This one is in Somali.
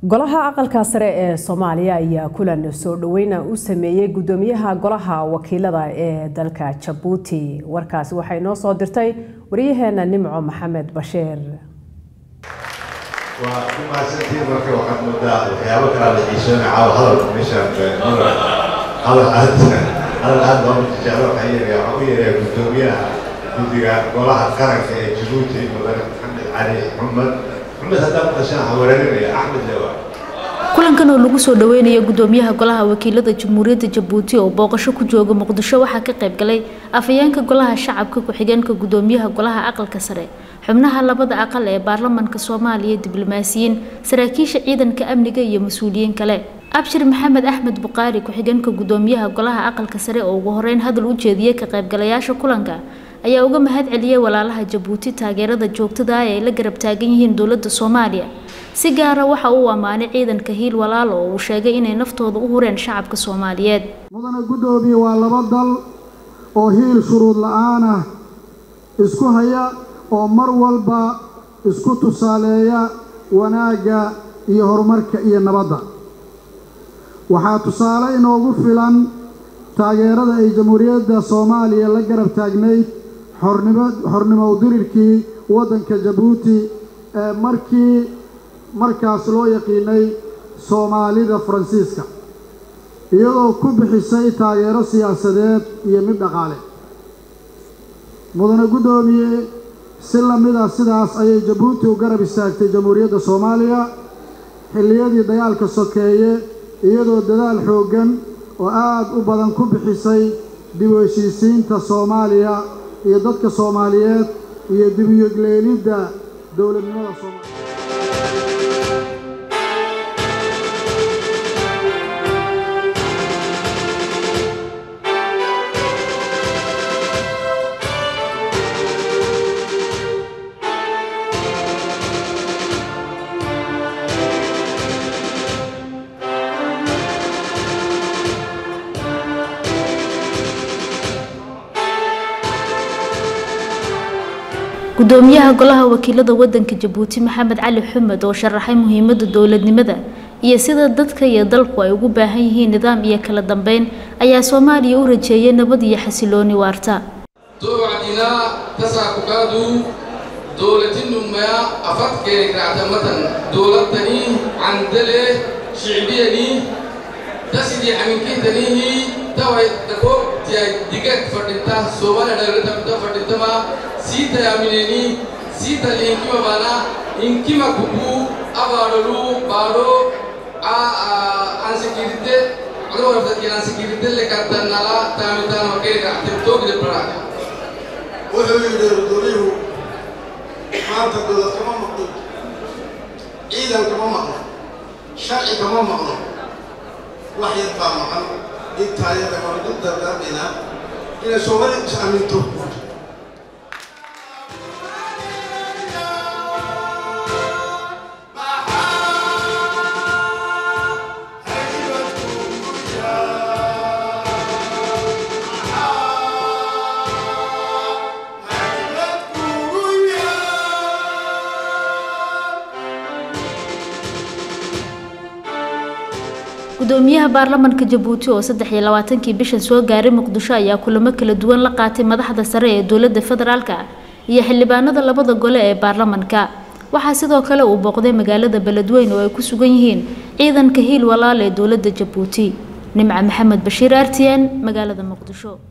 golaha aqalka sare ee soomaaliya ayaa kulan soo dhaweyna u sameeyey gudoomiyaha golaha wakiilada ee dalka jabuuti warkaasi waxay noo soo dirtay wariyaheena nimco maxamed bashiir waa ku mahadsantiin marka waxaad moodaa waxyaabo kalaa la xiisoona caawa hadalka meeshaan hadal aad hadal aad loo jeclo waxaa yeelaya waxaa ku yeelaya gudoomiyaha guddiga golaha qaranka ee jabuuti mudane maxamed cali xumad xumad haddaan maqashaan hawareerinaya axmed lewa kulankan oo lagu soo dhaweynayo gudoomiyaha golaha wakiilada jamhuuriyadda jabuuti oo booqasho ku jooga muqdisho waxaa ka qayb galay afhayeenka golaha shacabka ku-xigeenka gudoomiyaha golaha aqalka sare xubnaha labada aqal ee baarlamanka soomaaliya diblomaasiyiin saraakiisha ciidanka amniga iyo mas-uuliyiin kale abshir maxamed axmed buqaari ku-xigeenka gudoomiyaha golaha aqalka sare oo ugu horeyn hadal u jeediyey ka qaybgalayaasha kulanka ayaa uga mahad celiyey walaalaha jabuuti taageerada joogtada ah ee ay la garab taagan yihiin dowladda soomaaliya si gaara waxa uu ammaanay ciidanka hiil walaal oo uu sheegay inay naftooda u hureen shacabka soomaaliyeed mudane guddoomiye waa laba dal oo hiil shuruud la-aan ah isku haya oo mar walba isku tusaaleeya wanaagga iyo horumarka iyo nabadda waxaa tusaale inoogu filan taageerada ay jamhuuriyadda soomaaliya la garab taagnayd xornimo xornimo dirirkii waddanka jabuuti ee markii markaas loo yaqiinay soomaalida faransiiska iyadoo ku bixisay taageero siyaasadeed iyo mid dhaqaale mudane guddoomiye si lamid ah sidaas ayay jabuuti u garab istaagtay jamhuuriyadda soomaaliya xilliyadii dagaalka sokeeye iyadoo dadaal xooggan oo aada u badan ku bixisay dib u heshiisiinta soomaaliya iyo dadka soomaaliyeed iyo dib u yegleelidda dowladnimada soomaaliya gudoomiyaha golaha wakiilada wadanka jabuuti maxamed cali xumed oo sharaxay muhiimada dowladnimada iyo sida dadka iyo dalku ay ugu baahan yihiin nidaam iyo kala dambeyn ayaa soomaaliya u rajeeyay nabad iyo xasilooni waarta توعدنا تساكوكادو دولتنما أفت كيرك رعتمة دولتني عندله شعبيني تسدي عمكي تنيه توي تكو تي ديكت فردتا سوبانا دغرتا بتا فردتا ما سيتا ياميني سيتا لينكي مانا إنكي ما كوكو أبارلو بارو آ أنسكيرتي أدو رفت كي أنسكيرتي لكتن نالا تامتان وكيرك رعتم توك دي براكا wuxuu yidhi gudoomiyuhu maanta dowlad kama maqno ciidan kama maqno sharci kama maqno wax yar baa maqan intaayada waan ku dardaarmaynaa inay soomali is aaminto gudoomiyaha baarlamanka jabuuti oo saddex iyo labaatankii bishan soo gaaray muqdisho ayaa kulamo kala duwan la qaatay madaxda sare ee dowladda federaalka iyo xildhibaanada labada gole ee baarlamanka waxaa sidoo kale uu booqday magaalada beledweyne oo ay ku sugan yihiin ciidanka hiil walaal ee dowladda jabuuti nimca maxamed bashiir artiyan magaalada muqdisho